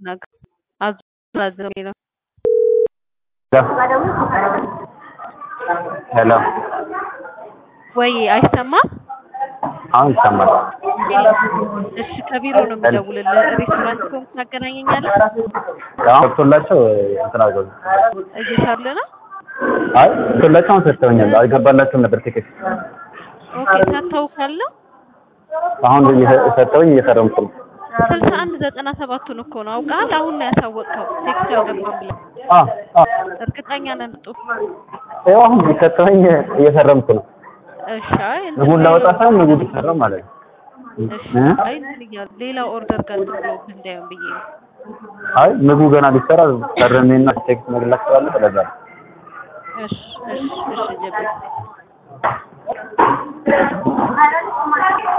Nag አዘው ነው ሄሎ ወይ አይሰማም? አሁን ይሰማል። እሺ ከቢሮ ነው የምደውልልህ። ሬስቶራንት ከሆንክ ታገናኘኛለህ? አሁን ገብቶላቸው እንትን አድርገው እየሰሩልህ ነው? አይ ገብቶላቸው አሁን ሰጥተውኛል። አልገባላቸውም ነበር ቲኬት። ኦኬ ታስታውሳለህ? አሁን እየ- ሰጥተውኝ እየፈረምኩ ነው። ስልሳ አንድ ዘጠና ሰባቱን እኮ ነው አውቃል። አሁን ነው ያሳወቅከው ቴክስት አልገባም ብለህ አ አ እርግጠኛ ነን ጡ ይኸው አሁን ሰጥተውኝ እየፈረምኩ ነው። እሺ አይ እንትን ምግቡን ላወጣ ሳይሆን ምግቡ ሊፈረም ማለት ነው። እሺ እ? አይ እንትን እያሉ ሌላ ኦርደር ጋር ብሎ እንዳይሆን ብዬ ነው። አይ ምግቡ ገና ሊሰራ ፈርሜና ቴክስት መግላቸዋለሁ። ስለዛ ነው። እሺ እሺ እሺ ጀቤ